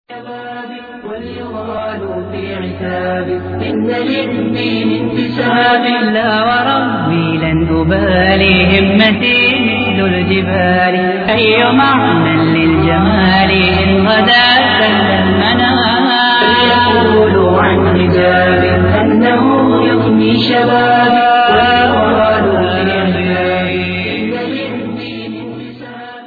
واليغال في عتاب إن للدين انتساب لا وربي لن أبالي همتي مثل الجبال أي معنى للجمال إن غدا سل المنام فليقولوا عن حجاب أنه يغني شبابي واليغال في عتاب إن للدين انتساب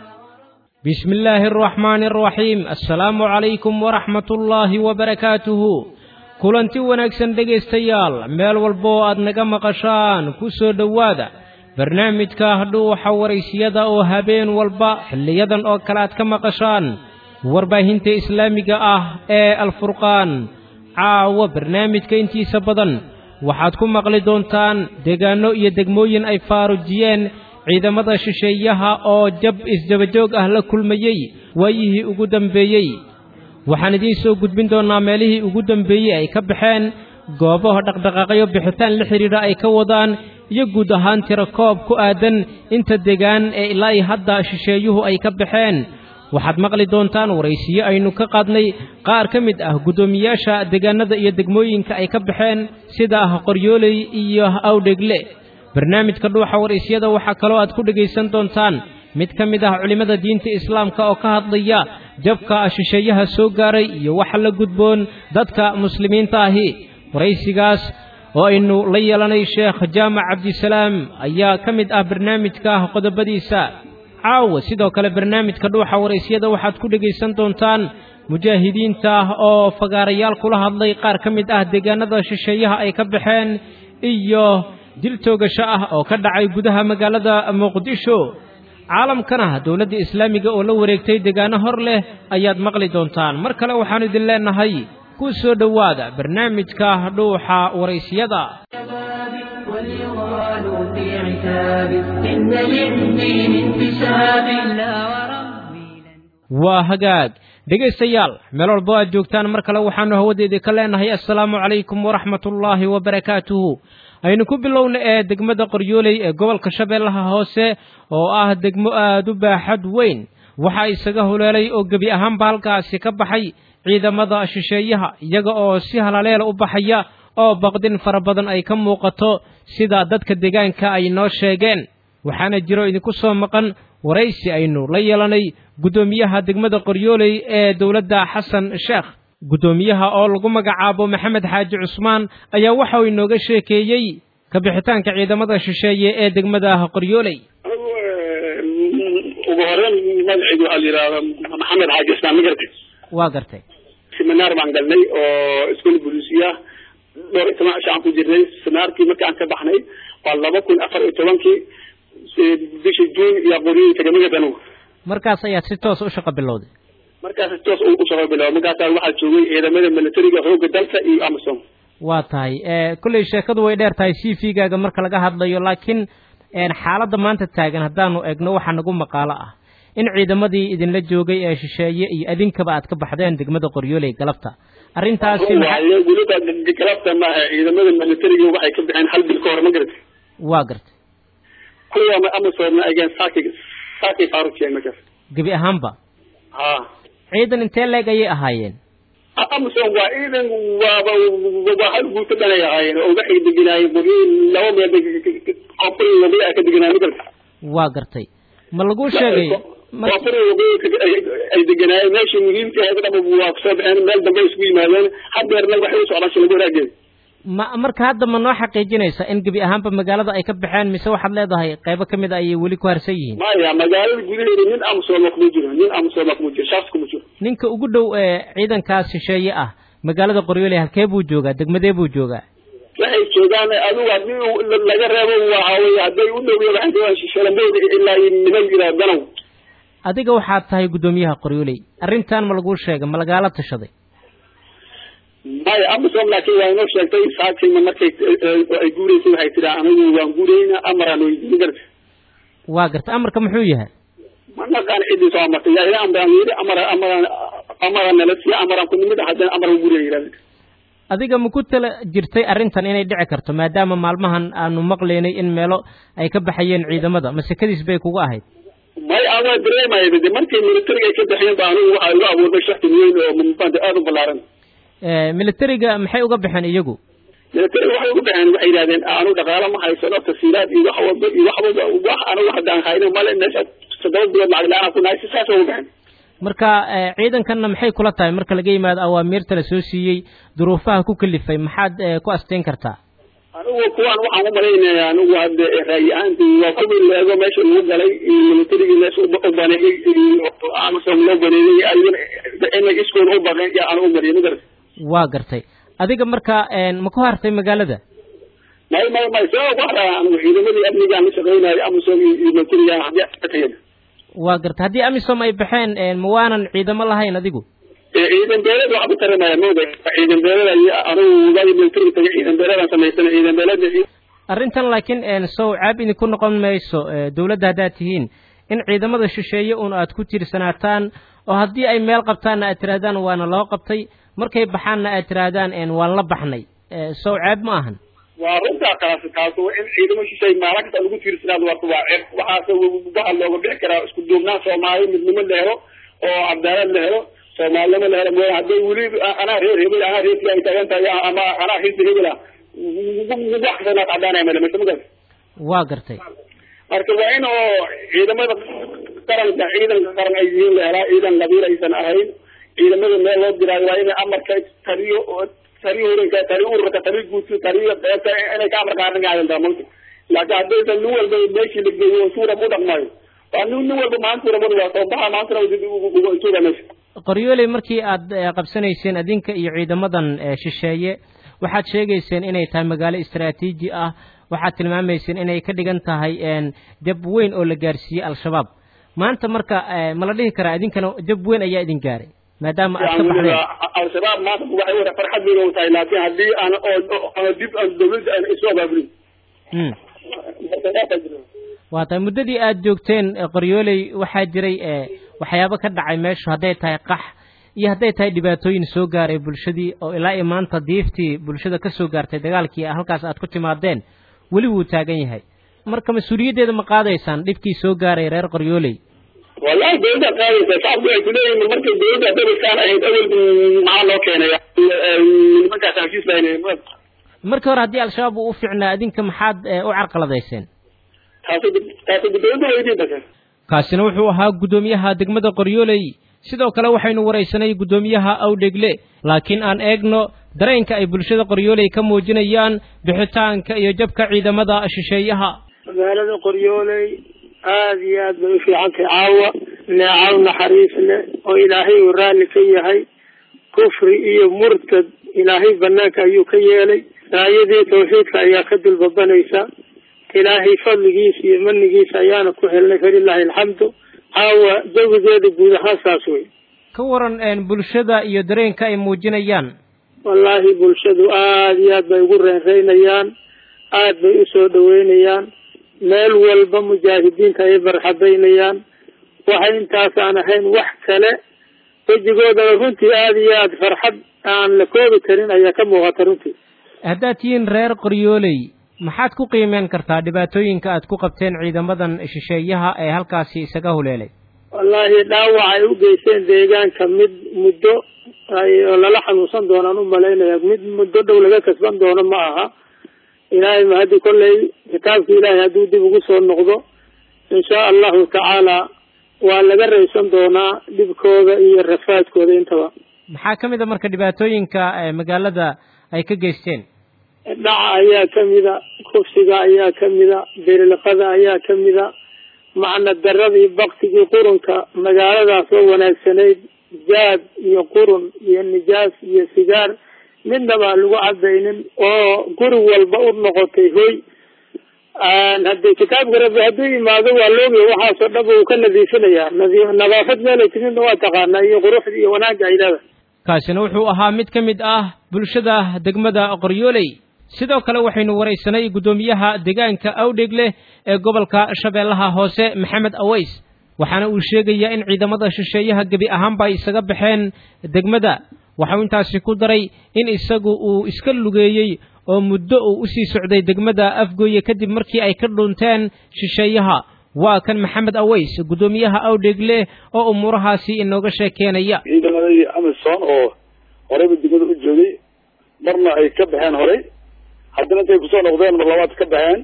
بسم الله الرحمن الرحيم السلام عليكم ورحمة الله وبركاته kulanti wanaagsan dhegaystayaal meel walba oo aad naga maqashaan ku soo dhowaada barnaamijka dhuuxa waraysiyada oo habeen walba xilliyadan oo kale aad ka maqashaan warbaahinta islaamiga ah ee alfurqaan caawa barnaamijka intiisa badan waxaad ku maqli doontaan deegaanno iyo degmooyin ay faarujiyeen ciidamada shisheeyaha oo jab isdabajoog ah la kulmayey waayihii ugu dambeeyey waxaan idiin soo gudbin doonnaa meelihii ugu dambeeyey ay ka baxeen goobaha dhaqdhaqaaqyo bixitaan la xidhiidha ay ka wadaan iyo guud ahaan tiro koob ku aadan inta degaan ee ilaa iyo hadda shisheeyuhu ay ka baxeen waxaad maqli doontaan waraysiyo aynu ka qaadnay qaar ka mid ah guddoomiyaasha deegaanada iyo degmooyinka ay ka baxeen sida ah qoryooley iyo awdhegle barnaamijka dhuuxa waraysyada waxaa kaloo aad ku dhegaysan doontaan mid ka mid ah culimmada diinta islaamka oo ka hadlaya jabka shisheeyaha soo gaaray iyo waxa la gudboon dadka muslimiinta ahi waraysigaas oo aynu la yeelanay sheekh jaamac cabdisalaam ayaa ka mid ah barnaamijka qodobadiisa caawa sidoo kale barnaamijka dhuuxa waraysyada waxaad ku dhegaysan doontaan mujaahidiinta oo fagaarayaal kula hadlay qaar ka mid ah deegaanada shisheeyaha ay ka baxeen iyo dil toogasho ah oo ka dhacay gudaha magaalada muqdisho caalamkana dowladda islaamiga oo la wareegtay deegaano hor leh ayaad maqli doontaan mar kale waxaannu idin leennahay ku soo dhowaada barnaamijka dhuuxa waraysiyada واليغال في عتاب إن للدين انتساب لا وربي لن waa hagaag dhegaystayaal meel walbo aad joogtaan mar kale waxaannu hawadeedii ka leennahay assalaamu calaykum waraxmatullaahi wabarakaatuhu aynu ku bilowna ee degmada qoryooley ee gobolka shabeellaha hoose oo ah degmo aad u baaxad weyn waxaa isaga huleelay oo gebi ahaanba halkaasi ka baxay ciidamada shisheeyaha iyaga oo si halaleela u baxaya oo baqdin fara badan ay ka muuqato sida dadka deegaanka ay noo sheegeen waxaana jiro idinku soo maqan waraysi aynu la yeelanay guddoomiyaha degmada qoryooley ee dowladda xasan sheekh guddoomiyaha oo lagu magacaabo maxamed xaaji cusmaan ayaa waxa uu inooga sheekeeyey ka bixitaanka ciidamada shisheeye ee degmada qoryooley ugu horeyn magacaygu waxaa la yidhahdaa maxamed xaaji ismaan ma gartay waa gartay seminaar baan galnay oo iskool bulisiya dhowr iyo toban cisho aan ku jirnay seminaarkii markii aan ka baxnay waa laba kun afar iyo tobankii bishii juun iyo qoryoyi tegamaga danuw markaas ayaad si toos u shaqo bilowday markaas toos u shaqo bilaabo markaasaa waxaa joogay ciidamada militariga xoogga dalka iyo amazon waa tahay kolley sheekadu way dheer tahay c v gaaga marka laga hadlayo laakiin xaaladda maanta taagan haddaanu egno waxaa nagu maqaalo ah in ciidamadii idinla joogay ee shisheeye iyo adinkaba aad ka baxdeen degmada qoryooley galabta arrintaasi maxaa waaye weliba galabta maaha ciidamada militariga waxay ka baxeen hal bil ka hor ma garata waa gartay kuwa amazonna ageen saaki saaki faarujiyeen markaas gebi ahaanba ha ciidan intee leeg ayay ahaayeen amazon waa ciidan waaba waa hal guuto dhan ay ahaayeen oo waxay deganaayeen qoryoyin laba meel koonfur wabay ay ka deganaayeen ma garata waa gartay ma laguu sheegay mar- koonfur wabay ay deganaayeen meeshii muhiimka ahayd dhaba waa kusoo baxeen meel dambe isku yimaadeen hadeerna waxay u socdaan shilabo waraageeda ma marka hadda ma noo xaqiijinaysa in gebi ahaanba magaalada ay ka baxeen mise waxaad leedahay qaybo ka mid a ayay weli ku harsan yihiin maya magaalada gudaheeda nin amazon kuma jiro nin amazon kuma jiro shaas kuma jiro ninka ugu dhow ee ciidankaas shisheeye ah magaalada qoryooley halkee buu joogaa degmadee buu joogaa waxay joogaan adigu haddii uu laga reebo waxa weye hadday u dhow waxay joogaan shishalamooda ilaa iyo niman yiraa danow adiga waxaad tahay guddoomiyaha qoryooley arrintan ma laguu sheegay ma lagaala tashaday maya amazon laakiin waa inoo sheegtay saakayna markay ay guureysay waxay tiraa anigu waan guureyna amaraan weydiin garta waa garta amarka muxuu yahay ma naqaan ciddii soo amartay yaa ila amaraan yidhi amara amaraan amaraan nala siiya amaraan ku nimid haddana amaraan guuraya yidhahda adiga ma ku tala jirtay arrintan inay dhici karto maadaama maalmahan aanu maqlaynay in meelo ay ka baxayeen ciidamada ma sekadiis bay kugu ahayd may adaa dareemaya de markay militariga ay ka baxeen ba anigu waxaa igu abuurmay shaki weyn oo mumbaanta aada u ballaaran militariga maxay uga baxeen iyagu militariga waxay uga baxeen waxay yidhahdeen anu dhaqaalo ma haysano tasiilaad iyo wax walba iyo wax walba wax anigu haddaan hayno male meesha toddoba bilood lacag la-aan ku nahay si saasa uga baxeen marka ciidankanna maxay kula tahay marka laga yimaado awaamiirta la soo siiyey duruufaha ku kalifay maxaad ku asteyn kartaa anigu kuwaan waxaan u malaynaya anigu hadde raayi ahaanti waa kuwii leego meesha lagu galay militarigii meesha u baneeyey amasom loo baneeyey ayagana inay iskooda u baqeen yaa anigu mariyay magarata waa gartay adiga marka ma ku hartay magaalada may may may sabab ku haraa anigu ciidamadii amnigaan la shaqeynayo amasom iyo militariga haddii atageen waa gartay haddii amisom ay baxeen ma waanan ciidamo lahayn adigu ciidan beeled waxaa ku taramaya mooda ciidan beeleda iyo anigu wadaadii militariga tagay ciidan beeledaan samaysana ciidan beeleda arrintan laakiin sow caab idinku noqon mayso dawladda haddaad tihiin in ciidamada shisheeye un aad ku tiirsanaataan oo haddii ay meel qabtaanna aad tihaahdaan waana loo qabtay markay baxaanna aad tihaahdaan waan la baxnay sow caab ma ahan waa runtaa kaasi kaas in ciidamo shishay maalin kasta lagu tiirsanaado waa waa ceeb waxaase waxaa looga bixi karaa isku duubnaan soomaali midnimo la helo oo cadaalad la helo soomaalinimo la helo mooya hadday weli anaa reer hebel anaa reer ay taagan tahay ama anaa xisbi hebel ah wax kasta naad cadaanaya male mise magas waa gartay marka waa in oo ciidamada qaranka ciidanka qaran ay yihiin la helaa ciidan qabiil aysan ahayn ciidamada meel loo diraayo waa inay amarka taliyo taliyo hurinka taliyo ururka taliyo guudka taliyo beerta inay ka amar qaadan gaadaan daamalka laakiin haddaysan nin walba meeshii la geeyo suurab u dhaqmayo waa nin nin walba maanta suurabadu waa soo baxa maantana jooga meesha qoryooley markii aad qabsanayseen adinka iyo ciidamadan shisheeye waxaad sheegayseen inay tahay magaalo istaraatiiji ah waxaad tilmaamayseen inay ka dhigan tahay dab weyn oo la gaarsiiyey al-shabaab maanta marka ma la dhihi karaa idinkana dab weyn ayaa idin gaaray maadaama aad ka baxdeen al-shabaab maanta waxay wada farxad weyn u tahay laakiin haddii aan oo dib aan dawladda aan isu abaabulin waa tahay muddadii aad joogteen qoryooley waxaa jiray waxyaabo ka dhacay meeshu hadday tahay qax iyo hadday tahay dhibaatooyin soo gaaray bulshadii oo ilaa iyo maanta diiftii bulshada ka soo gaartay dagaalkii halkaas aad ku timaadeen weli wuu taagan yahay marka mas-uuliyaddeeda ma qaadaysaan dhibkii soo gaaray reer qoryooley wallahi dawladda qaadaysa shacabku waxay kuleeyihin markay dawladda dabaskaan ahayd awel maxaa loo keenaya nimankaas heshiis lahayn markii hore haddii al-shabaab uu u ficnaa adinka maxaad u carqaladayseen taasi taasi dawladda weydiin basa kaasina wuxuu ahaa guddoomiyaha degmada qoryooley sidoo kale waxaynu waraysanay guddoomiyaha awdhegle laakiin aan eegno dareenka ay bulshada qoryooley ka muujinayaan bixitaanka iyo jabka ciidamada shisheeyaha magaalada qoryooley aada iyo aad bay u fiican tahay caawa neecaw naxariis leh oo ilaahay uu raalli ka yahay kufri iyo murtad ilaahay banaanka ayuu ka yeelay raayadii tawxiidka ayaa ka dulbabanaysa ilaahay fadligiisa iyo manigiisa ayaana ku helnay falilaahi alxamdu caawa jawigeeda guud ahaan saas wey ka waran bulshada iyo dareenka ay muujinayaan wallaahi bulshadu aada iyo aad bay ugu reenreynayaan aada bay usoo dhaweynayaan meel walba mujaahidiinta ay barxadaynayaan waxay intaas aan ahayn wax kale wejigoodana runtii aada iyo aada farxad aan la koobi karin ayaa ka muuqata runtii haddaad tihiin reer qoryooley maxaad ku qiimeyn kartaa dhibaatooyinka aad ku qabteen ciidamadan shisheeyaha ee halkaasi isaga huleelay wallaahi dhaawac ay u geysteen deegaanka mid muddo oo lala xanuunsan doonaan u malaynaya mid muddo dhow laga kasban doono ma aha ilaahay ma haddii kolley kitaabka ilaahay hadduu dib ugu soo noqdo inshaa allahu tacaala waa laga raysan doonaa dhibkooda iyo rafaadkooda intaba maxaa ka mid a marka dhibaatooyinka magaalada ay ka geysteen dhaca ayaa kamida kufsiga ayaa kamida berilqada ayaa kamida macna darada iyo baktigii qurunka magaaladaas oo wanaagsanayd jaad iyo qurun iyo nijaas iyo sigaar midnaba lagu cabaynin oo guri walba u noqotay hoy hadii kitaabka rabbi hadduu yimaado waa loogiya waxaasoo dhab uu ka nadiifinayaa nadaafad meelay timidna waa taqaanaa iyo quruxda iyo wanaagga ay leedahay kaasina wuxuu ahaa mid ka mid ah bulshada degmada qoryooley sidoo kale waxaynu waraysanay guddoomiyaha deegaanka awdhegle ee gobolka shabeellaha hoose maxamed aways waxaana uu sheegayaa in ciidamada shisheeyaha gebi ahaanba ay isaga baxeen degmada waxau intaasi ku daray in isagu uu iska lugeeyey oo muddo uu usii socday degmada afgooye kadib markii ay ka dhunteen shisheeyaha waa kan maxamed aweys guddoomiyaha awdheegle oo umuurahaasi inooga sheekeenaya ciidamadii amisom oo horeyba degmada u joogay marna ay ka baxeen horey haddana intay kusoo noqdeen mar labaad ka baxeen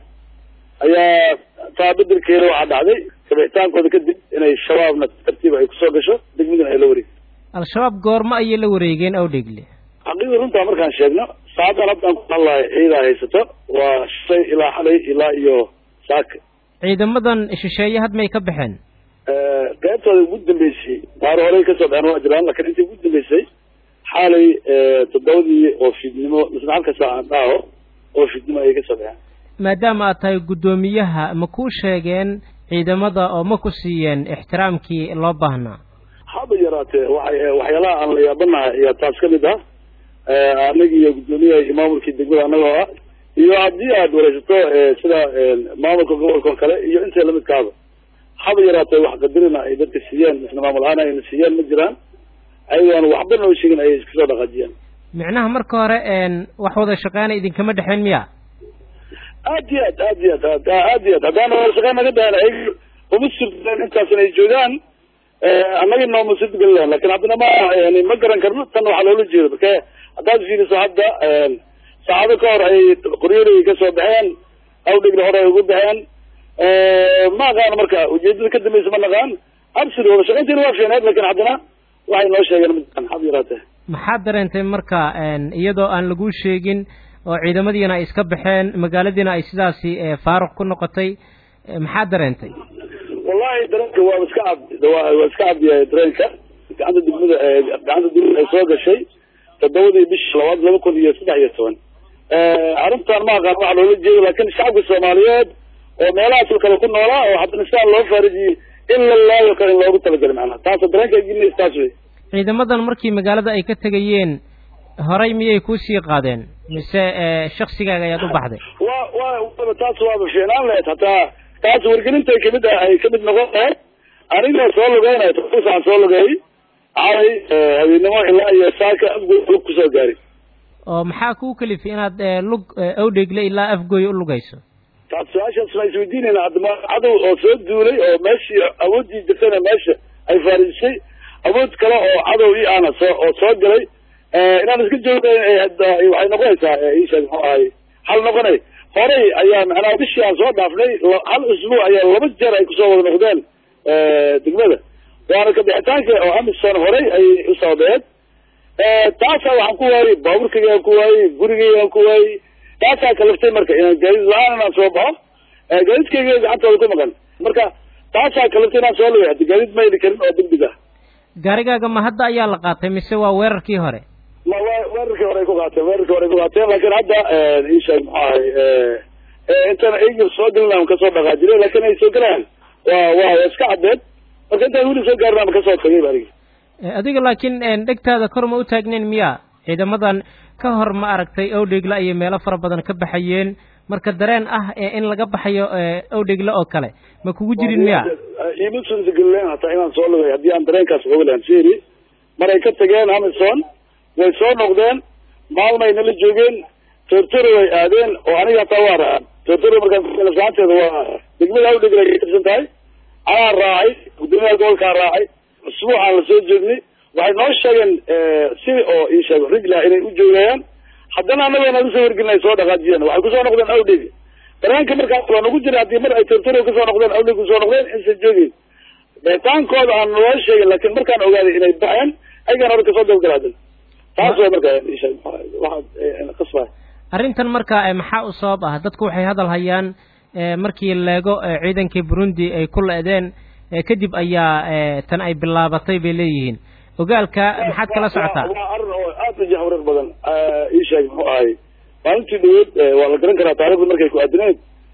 ayaa taa bedelkeeda waxaa dhacday kabixitaankooda kadib inay shabaabna tartiib ay kusoo gasho degmadana ay la wareegto al-shabaab goormo ayay la wareegeen awdheegle xaqiiqda runtaa markaan sheegno saacadan haddaan ku hadlahay ciidaa haysato waa shay ilaa xalay ilaa iyo saaka ciidamadan shisheeye had may ka baxeen qaybtooda ugu dambeysay qaar horey kasoo baxeen waa jiraan lakin intii ugu dambeysay xaalay toddobadii oo fiidnimo misna halka saacan dhaaho oo fiidnimo ayay kasoo baxeen maadaama aad tahay guddoomiyaha ma kuu sheegeen ciidamada oo ma ku siiyeen ixtiraamkii loo baahnaa haba yaraatee waxay waxyaalaha aan la yaabanahay ayaa taas kamid ah anagi iyo guddoomiyaha iyo maamulkii degmada anagoo ah iyo haddii aad wareysato sida maamulka gobolka oo kale iyo intay lamidkaaba haba yaraatee wax qadarina ay dadka siiyeen misna maamul ahaan ayna siiyeen ma jiraan ayagoon waxba noo sheegin ayay iska soo dhaqaajiyeen micnaha marka hore wax wada shaqeyna idinkama dhexeyn miya aad iyo aad aad iyo aad aad iyo aad haddaana wada shaqeyn naga dahan ay uma surteen intaasna ay joogaan annaga nooma suurtageli lahan lakin haddana ma yani ma garan karno tan waxaa loola jeeda marka haddaad fiiriso hadda saacado ka hor ay qoryoolay kasoo baxeen awdhigna hore ay ugu baxeen ma aqaan marka ujeedada ka dambeysa ma naqaan absir wada shaqaynteena waa fiineed lakin haddana waxay noo sheegeen ma hab yaraatee maxaad dareentay marka iyadoo aan laguu sheegin oo ciidamadiina ay iska baxeen magaaladiina ay sidaasi faaruq ku noqotay maxaad dareentay wallahi dareenka waa iska cad waa iska cadyahay dareenka gacanta degmada gacanta degmada ay soo gashay toddobadii bishi labaad laba kun iyo saddex iyo toban arrintan ma aqaan waxa loola jeedo lakin shacabka soomaaliyeed oo meelahaas kale ku noolaa oo haddana sidaa loo faarijiyey in la laayo kale in loogu talagalay macnaha taasa dareenka gilinays taas wey ciidamadan markii magaalada ay ka tegayeen horay miyay kuusii qaadeen mise shaksigaaga ayaad u baxday wa wa taas waaba fiicnaan lahayd hataa taas wargelintay kamid ah ay kamid noqon lahayd anigoo soo lugeynay tousaan soo lugeeyay calay habeennimo ilaa iyo saaka afgoy lug kusoo gaari oo maxaa kuu kalifay inaad lug awdheegle ilaa afgooy u lugayso taas su-aashaas ma isweydiinayna haddama cadow oo soo duulay oo meeshii awoodii jirtayna meesha ay faarijisay awood kale oo cadow i ana soo oo soo galay inaan iska joognayn waxay noqonaysaa isheeg muxuu ahay hal noqonay horey ayaa macnaha bishii aan soo dhaafnay hal usbuuc ayaa laba jeer ay kusoo wada noqdeen degmada waana kabixitaanka oo amison horey ayay u sababeed taasaa waxaan ku waayey baaburkaygaan ku waayey gurigaygaan ku waayey taasaa kalaftay marka inaan gaadiid la-aan inaan soo baxo gaadiidkayga gacantooda ku maqan marka taasaa kalaftay inaan soo lugay haddi gaadiid ma heli karin oo degdeg ah gaarigaaga ma hadda ayaa la qaatay mise waa weerarkii hore ma weerarkii hore ay ku qaateen weerarkii hore ay ku qaateen laakin hadda isheeg muxuu ahay intaan eygir soo gelin kasoo dhaqaajire lakin ay soo gelayaan waa waa iska caddeed marka intaan weli soo gaarin ama kasoo tagay ba arigi adiga laakiin dhegtaada kor ma u taagnayn miya ciidamadan ka hor ma aragtay awdheegle ayay meelo fara badan ka baxayeen marka dareen ah in laga baxayo awdheegle oo kale ma kugu jirin miya ima suurtagelilen hataa inaan soo lugay haddii aan dareenkaas oga lahan seri maray ka tageen amison way soo noqdeen maalmay nala joogeen tortoro way aadeen oo aniga hataa waa raacay tortoro markaan saanteeda waa degmada awdheegle ay katirsan tahay anaa raacay guddoomiyaha gobolkaa raacay usbuucaan la soo joognay waxay noo sheegeen si oo isheeg rigla inay u joogayaan haddana anagoo naga soo wargelin soo dhaqaajiyeen waxay kusoo noqdeen awdheg dareenka markaas waa nagu jira haddii mar ay tortoro kasoo noqdeen awdheg kusoo noqdeen insa joogin beetaankooda aan noo sheegin laakin markaan ogaaday inay baxeen ayagaan hore kasoo dabgalaaden taas way marka isheeg waxaa qasbaa arrintan marka maxaa u sabab ah dadku waxay hadal hayaan markii leego ciidankii burundi ay ku le-deen kadib ayaa tan ay bilaabatay bay leeyihiin ogaalka maxaad kala socotaa waa arrin oo aad u jahwareer badan ii sheeg muxuu ahay maalintii dhaweed waa la garan karaa taarikhda markay ku aadineed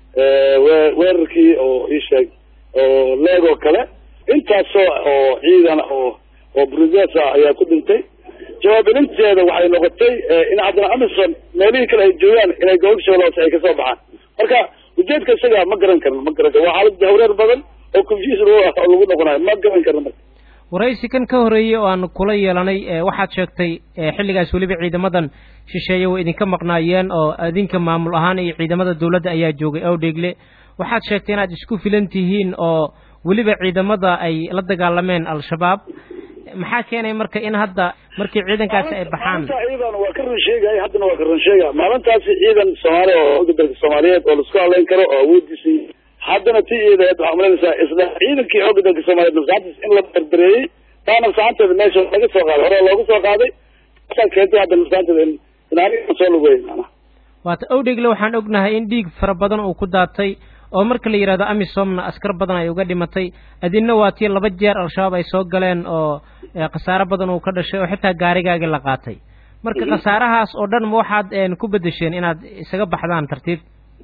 weerarkii oo ii sheeg oo leegoo kale intaasoo oo ciidan oo oo brudes ah ayaa ku dhintay jawaab celinteeda waxay noqotay in haddana amison meelihii kale ay joogaan inay gobol shabeeloos ay kasoo baxaan marka ujeedka isaga ma garan karno ma garan karno waa xaalad jahwareer badan oo confuse lagu noqonayo ma garan karno marka waraysi kan ka horreeyey oo aan kula yeelanay waxaad sheegtay xilligaas weliba ciidamadan shisheeye way idinka maqnaayeen oo idinka maamul ahaan iyo ciidamada dowladda ayaa joogay awdheegle waxaad sheegtay inaad isku filan tihiin oo weliba ciidamada ay la dagaalameen al-shabaab maxaa keenay marka in hadda markii ciidankaasi ay baxaan ciidan waa ka run sheegay haddana waa ka run sheega maalintaasi ciidan soomaali oo oga dalka soomaaliyeed oo laisku hadlayn karo oo awoodiisii haddana ti iidaed waxaa malanaysaa isla ciidankii xooga dalka soomaaliyeed masaxantiis in la berbereeyey taana masaxanteeda meesha laga soo qaaday hore looga soo qaaday asaa keentay hadda masaxanteeda in in aniga soo lugeey macnaha waata awdhegle waxaan ognahay in dhiig fara badan uu ku daatay oo marka la yidhahdo amisomna askar badan ay uga dhimatay adinna waa tii laba jeer al-shabaab ay soo galeen oo khasaare badan uu ka dhashay oo xitaa gaarigaagii la qaatay marka khasaarahaas oo dhan ma waxaad ku bedesheen inaad isaga baxdaan tartiib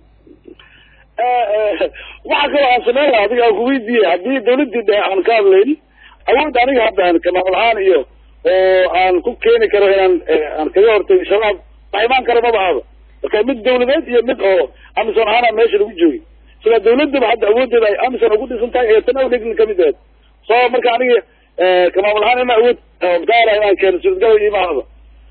waxa kaloo aan sameyn laha adiga aan kuweydiiyey haddii dawladdii dhexe aan ka hadlayn awood aniga hadda aan kamaamul ahaan iyo oo aan ku keeni karo inaan aan kaga hortago shabaab wax imaan karo maba ahaba marka mid dawladeed iyo mid oo amison ahaana meesha lagu joogi sida dawladaba hadda awooddeeda ay amison ugu dhisan tahay ee tan awdhegin kamid aheed so marka aniga kamaamul ahaan ina awood daala inaan keeno suurtagala imaahaba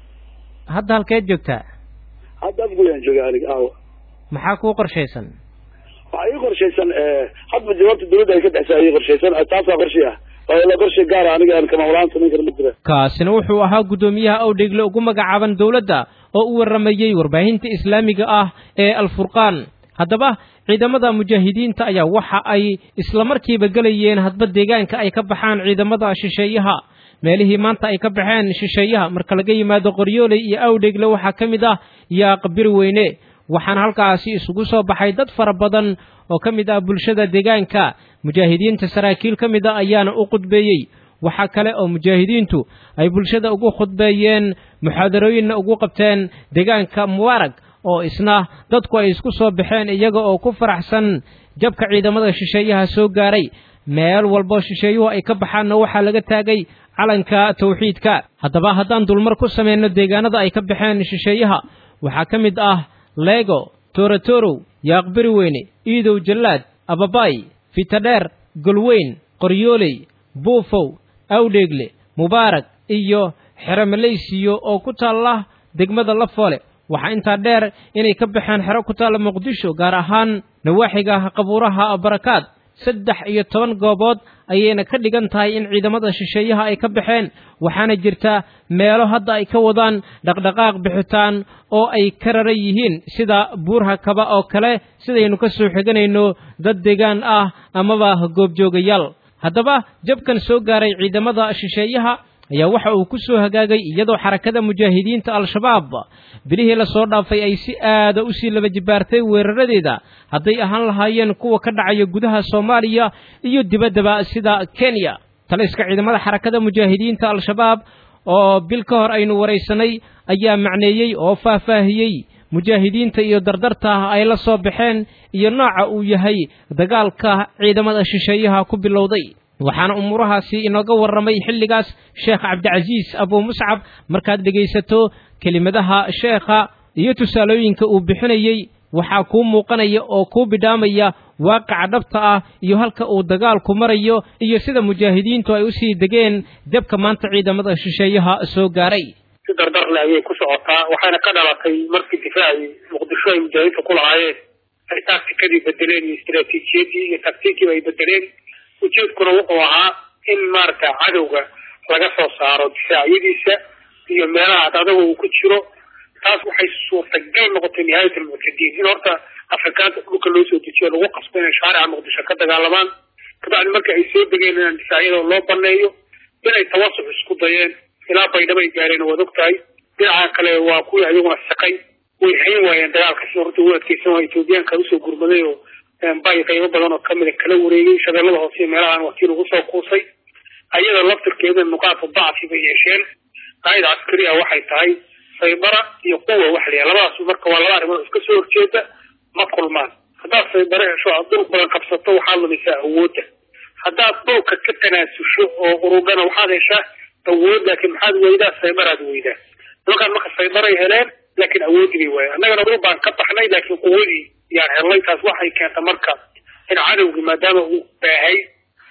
hadda halkeed joogtaa hadda afguyaan jooga aniga aawa maxaa kuu qorshaysan waxaa ii qorshaysan hadba jawaabta dawladda ay ka dhexsaa ii qorshaysan taasaa qorshay ah la qorshay gaara aniga aan kamaamulahaan samayn kara ma jira kaasina wuxuu ahaa guddoomiyaha awdhegle ugu magacaaban dowladda oo u warramayey warbaahinta islaamiga ah ee alfurqaan haddaba ciidamada mujaahidiinta ayaa waxa ay islamarkiiba gelayeen hadba deegaanka ay ka baxaan ciidamada shisheeyaha meelihii maanta ay ka baxeen shisheeyaha marka laga yimaado qoryooley iyo awdhegle waxaa ka mid ah yaaqbir weyne waxaana halkaasi isugu soo baxay dad fara badan oo ka mid ah bulshada deegaanka mujaahidiinta saraakiil ka mid a ayaana u khudbeeyey waxaa kale oo mujaahidiintu ay bulshada ugu khudbeeyeen muxaadarooyinna ugu qabteen deegaanka mubaarag oo isna dadku ay isku soo baxeen iyaga oo ku faraxsan jabka ciidamada shisheeyaha soo gaaray meel walbo shisheeyuhu ay ka baxaanna waxaa laga taagay calanka tawxiidka haddaba haddaan dulmar ku samayno deegaanada ay ka baxeen shisheeyaha waxaa ka mid ah leego toorotorow yaaqbiri weyne iidow jallaad ababay fitadheer golweyn qoryooley buufow awdheegle mubaarak iyo xeromaleysiyo oo ku taalla degmada lafoole waxaa intaa dheer inay ka baxeen xero ku taalla muqdisho gaar ahaan nawaaxiga qabuuraha barakaad saddex iyo toban goobood ayayna ka dhigan tahay in ciidamada shisheeyaha ay ka baxeen waxaana jirta meelo hadda ay ka wadaan dhaqdhaqaaq bixitaan oo ay ka raran yihiin sida buurha kaba oo kale sidaynu ka soo xiganayno dad deegaan ah amaba goobjoogayaal haddaba jabkan soo gaaray ciidamada shisheeyaha ayaa waxa uu ku soo hagaagay iyadoo xarakada mujaahidiinta al-shabaab bilihii lasoo dhaafay ay si aada u sii laba jibaartay weeraradeeda hadday ahaan lahaayeen kuwa ka dhacaya gudaha soomaaliya iyo dibaddaba sida kenya taliska ciidamada xarakada mujaahidiinta al-shabaab oo bil ka hor aynu waraysanay ayaa macneeyey oo faahfaahiyey mujaahidiinta iyo dardarta ay la soo baxeen iyo nooca uu yahay dagaalka ciidamada shisheeyaha ku bilowday waxaana umuurahaasi inooga warramay xilligaas sheekh cabdicasiis abuu muscab markaad dhegaysato kelimadaha sheekha iyo tusaalooyinka uu bixinayey waxaa kuu muuqanaya oo kuu bidhaamaya waaqaca dhabta ah iyo halka uu dagaalku marayo iyo sida mujaahidiintu ay usii degeen jabka maanta ciidamada shisheeyaha soo gaaray si dardarle ayay ku socotaa waxaana ka dhalatay markii difaacii muqdisho ay mujaahidiinta ku lahaayeen ay taktikadii bedeleen iyo istaraatiijiyadii iyo taktiikiiba ay bedeleen ujeedkuna wuxuu ahaa in maaragta cadowga laga soo saaro difaacyadiisa iyo meelaha adaga uu ku jiro taas waxay suurtagal noqotay nihaayat almuctadiin in horta afrikaanta dhulka loo soo dejiyo lagu qasbo inay shaarica muqdisho ka dagaalamaan kabacdi marka ay soo degeen inaan difaacyada loo baneeyo inay tawasuc isku dayeen ilaa baydhaba ay gaareen waad og tahay dhinaca kale waa kuwii ayaguna siqay way hayn waayeen dagaalka si horta ugu adkeysan waa etoobiyaanka usoo gurmaday oo bay qaybo badan oo kamida kala wareegay shabeellada hoose iyo meelahan waa kii lagu soo kuusay ayada laftirkeeda nuqaatu dacfi bay yeesheen qaa'ida caskari ah waxay tahay saybara iyo quwa wax la labadaas marka waa laba arrimood iska soo horjeeda ma kulmaan haddaad saybare hesho aad dhul badan qabsato waxaad lumisaa awoodda haddaad dhulka ka tanaasusho oo urudhana waxaad heshaa awood laakiin maxaad weydaa saybaraad weydaa nimankaan marka saybaray heleen laakiin awoodii bay waayeen annagana dhul baan ka baxnay laakiin quwadii yaan helnay taas waxay keenta marka in cadowgii maadaama uu baahay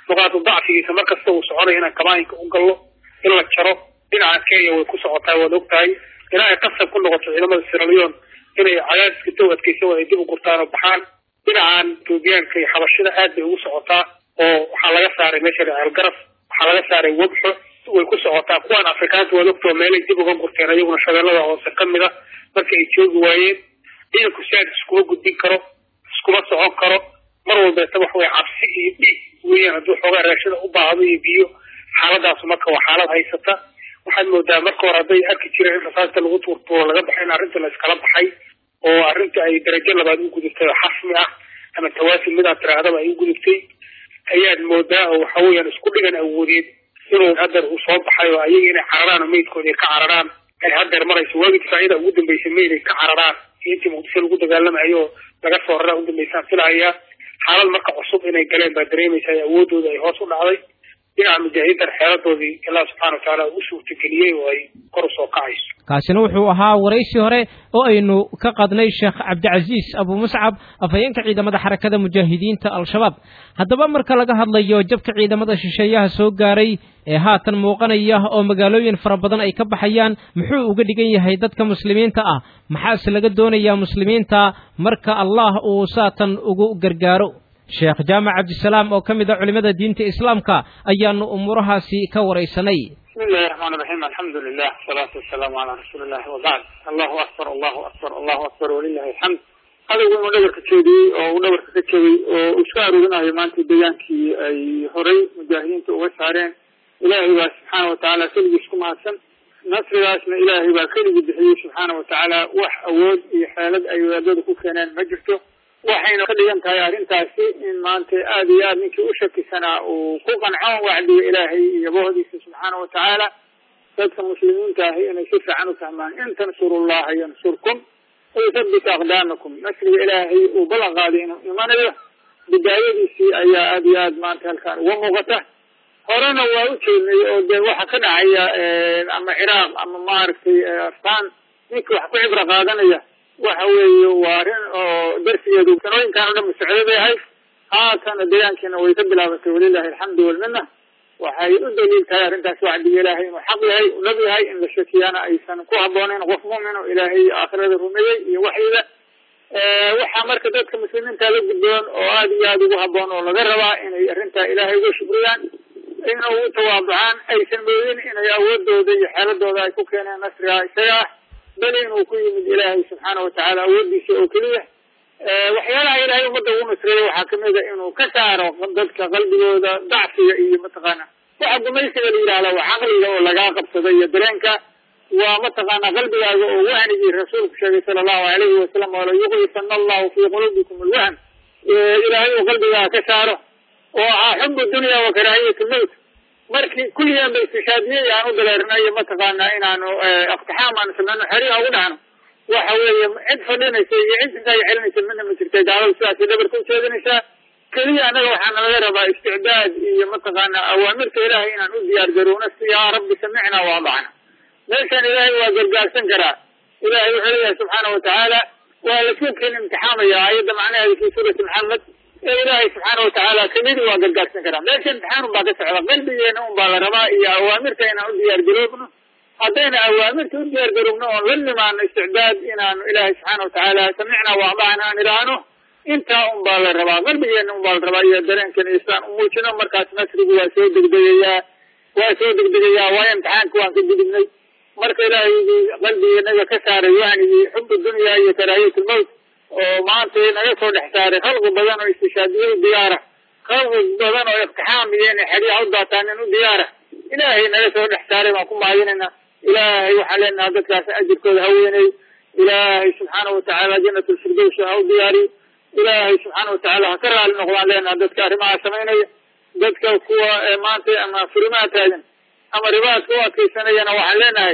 nuqaadu dacfigiisa markasta uu soconaya inaan kabaayinka u gallo in la jaro dhinaca kenya way ku socotaa waad og tahay ilaa ay qasab ku noqoto ciidamada siralion inay cadaadiska dow adkeysa ay dib u gurtaan oo baxaan dhinacan etoobiyaanka iyo xabashida aad bay ugu socotaa oo waxaa laga saaray meesha ceelgaraf waxaa laga saaray webxo way ku socotaa kuwan afrikaanta waad ogtoo meelay dib uga gurteen ayaguna shabeellada hoose kamid a marka ay joogi waayeen ciidanku saad iskuma gudbin karo iskuma socon karo mar walbeeta wax way cabsi iyo dhiig weeyaan hadduu xoogaa raashada u baahdo iyo biyo xaaladaasu marka waa xaalad haysata waxaad moodaa marka hore hadday arki jireen in rasaasta lagu tuurtuuro laga baxay in arrinta la iskala baxay oo arrinta ay darajo labaad u gudubtay oo xasmi ah ama tawaafi midaad tirahdaba ay u gudubtay ayaad moodaa oo waxa weeyaan isku dhigan awoodeed inuu hadeer uu soo baxay oo ayaga inay cararaan oo meydkooda ay ka cararaan ay hadeer marayso waagii difaaciyada ugu dambeysay meyd ay ka cararaan iyo intii muqdisho lagu dagaalamayo oo laga soo raraa ugu dambeysaan filahayaa xaalad marka cusub inay galeen baa dareemaysa ay awoodooda ay hoos u dhacday dhinaca mujaahidiintan xeeladoodii allah subxana wa tacaala u suurtageliyey oo ay kor u soo kacayso kaasina wuxuu ahaa waraysi hore oo aynu ka qadnay sheekh cabdicasiis abu muscab afhayeenka ciidamada xarakada mujaahidiinta al-shabaab haddaba marka laga hadlayo jabka ciidamada shisheeyaha soo gaaray ee haatan muuqanaya oo magaalooyin fara badan ay ka baxayaan muxuu uga dhigan yahay dadka muslimiinta ah maxaase laga doonayaa muslimiinta marka allah uu saatan ugu gargaaro sheekh jaamac cabdisalaam oo ka mid a culimada diinta islaamka ayaanu umuurahaasi ka waraysanay بسم الله الرحمن الرحيم الحمد لله والصلاة والسلام على رسول الله وبعد الله أكبر الله أكبر الله أكبر ولله الحمد هذا هو dhabarka ka jeediyey oo uu dhabarka ka jabay oo uu iska aroorinayo maanta degaankii ay horay mujaahidiinta uga saareen ilaahay baa subxaana watacaala keligiis ku mahadsan nasrigaasna ilaahay baa keligii bixiyey subxaana watacaala wax awood iyo xeelad ay wadaadada ku keeneen ma jirto waxayna ka dhigan tahay arrintaasi in maanta aada iyo aad ninkii u shakisanaa uu ku qanco wacdiga ilaahay iyo bohdiisa subxaana watacaala dadka muslimiinta ahi inay si fiican u fahmaan in tansurullaha yansurkum wayuthabbit aqdaamakum nasriga ilaahay uu ballan qaaday inuu imanayo bidaayadiisii ayaa aada iyo aad maanta halkaan uga muuqata horena waa u jeednay oo dee waxa ka dhacaya ama ciraaq ama maaragtay aftaan ninkii wax ku cibro qaadanaya waxa weeye waa arrin oo darsigeedu sanooyinkan o dhan musocdo bay ahayd haatana deegaankiina way ka bilaabatay walilahi alxamdu walmina waxay u daliil tahay arrintaas wacdiga ilaahay inuu xaq yahay u dhab yahay in la shakiyaana aysan ku habboonayn qof mu'min oo ilaahay aakhirada rumeeyey iyo waxyiga waxaa marka dadka muslimiinta la gudboon oo aada iyo aada ugu habboon oo laga rabaa inay arrintaa ilaahay uga shukriyaan ina ugu tawaaducaan aysan moodin inay awoodooda iyo xeeladooda ay ku keeneen nasriga isaga ah bal inuu ku yimid ilaahay subxaana watacaala awoodiisa oo keliya waxyaalaha ilaahay ummadda ugu nasreeya waxaa kamid a inuu ka saaro dadka qalbigooda dacfiga iyo mataqaana waxa gumaysiga la yidhahda waa caqliga oo lagaa qabsado iyo dareenka waa mataqaana qalbigaaga oo wahnigii rasuulku sheegay sala allahu alayhi wasalam oo layuqlisana allahu fii quluubikum alwahn ilaahay uu qalbigaaga ka saaro oo ahaa xubu dunya wa karaahiyat lmowt markii kulligan ba istishaadiyey aan u daleernay iyo mataqaana inaanu iqtixaam aanu sameyno xeriha ugu dhacno waxa weeye cid fadhinaysa iyo cid intaa celinaysa midna ma jirta gaalada sidaasay dhabarka ujeedinaysaa keliya annaga waxaana laga rabaa isticdaad iyo mataqaana awaamirta ilaahay inaan u diyaar garowno si yaa rabbi samicna waadacna meeshan ilaahay waa gargaarsan karaa ilahay wuxuu leeyahay subxaana watacaala waa lasuubkiin imtixaamaya aayadda macnaheeda fi suurati maxamed ee ilaahay subxaana watacaala kelidii waa gargaarsan karaa meesha imtixaan un baa ka socda qalbigeena un baa la rabaa iyo awaamirta inaan u diyaar garoobno haddayna awaamirta u diyaar garoobno oon la nimaano isticdaad inaanu ilaahay subxaana watacaala samicna waadacna aan idhaahno intaa un baa la rabaa qalbigeena un baa la rabaa iyo dareenkan isaan u muujino markaas nasrigu waa soo degdegayaa waa soo degdegayaa waayo imtixaanka waan ka gudubnay marka ilaahaygi qalbigeenaga ka saaray wahnigii xubu dunya iyo karaahiyat lmowt oo maanta naga soo dhex saaray khalqi badan oo istishaadiyey diyaara khalqi badan oo iqtixaam iyo inay xeryaha u daataanin u diyaara ilaahay naga soo dhex saaray baan ku mahadinayna ilaahay waxaan leenaha dadkaas ajirkooda ha weynay ilaahay subxaana watacaala janat lfirdowsi ha u diyaariyo ilaahay subxaana watacaala ha ka raali noqdaan leenaha dadka arrimaha samaynaya dadka kuwa maanta ama furimaha taagan ama ribaadka u adkaysanayana waxaan leenahay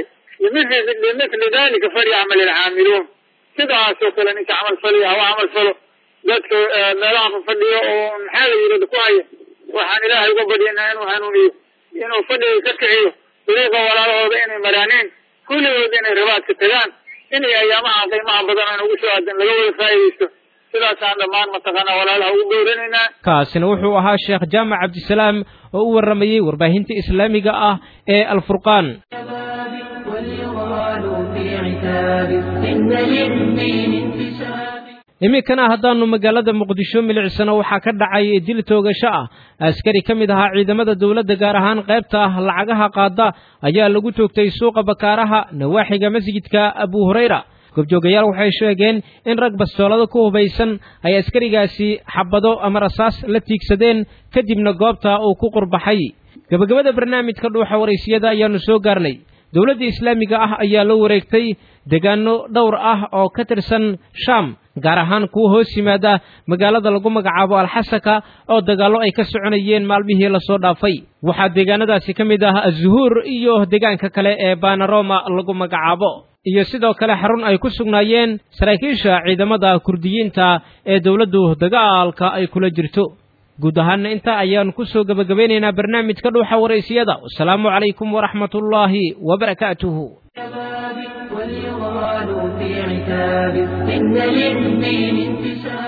limithli dalika falyacmal ilcaamiluun sidaasoo kale ninka camal faliya hawa camal falo dadka meelaha fafadhiyo oo maxaa la yidhahda ku haya waxaan ilaahay uga badyanaa inuu hanuuniyo inuu fadhiga ka kiciyo dariiqa walaalahooda inay maraaneen kulligood inay ribaadka tagaan inay ayaamaha qiimaha badan aan ugu soo aadan laga wada faa'idaysto sidaasaan dhammaan mataqaanaa walaalaha ugu dhowranaynaa kaasina wuxuu ahaa sheekh jaamac cabdisalaam oo u warramayey warbaahinta islaamiga ah ee alfurqaan وليغال في عتاب إن للدين انتساب iminkana haddaannu magaalada muqdisho milicsano waxaa ka dhacay dil toogasho ah askari ka mid ahaa ciidamada dowladda gaar ahaan qaybta ah lacagaha qaada ayaa lagu toogtay suuqa bakaaraha nawaaxiga masjidka abu hurayra gobjoogayaal waxay sheegeen in rag bastoolada ku hubaysan ay askarigaasi xabado ama rasaas la tiigsadeen kadibna goobta uu ku qurbaxay gebagabada barnaamijka dhuuxa waraysiyada ayaannu soo gaarnay dowladda islaamiga ah ayaa la wareegtay deegaano dhowr ah oo ka tirsan shaam gaar ahaan kuwa hoos yimaada magaalada lagu magacaabo alxasaka oo dagaallo ay ka soconayeen maalmihii lasoo dhaafay waxaa deegaanadaasi ka mid ah azuhuur iyo deegaanka kale ee banaroma lagu magacaabo iyo sidoo kale xarun ay ku sugnaayeen saraakiisha ciidamada kurdiyiinta ee dowladdu dagaalka ay kula jirto guud ahaanna intaa ayaanu ku soo gebagabeynaynaa barnaamijka dhuuxa waraysiyada wasalaamu calaykum waraxmatullaahi wabarakaatuhu وليغال في عتاب إن للدين انتساب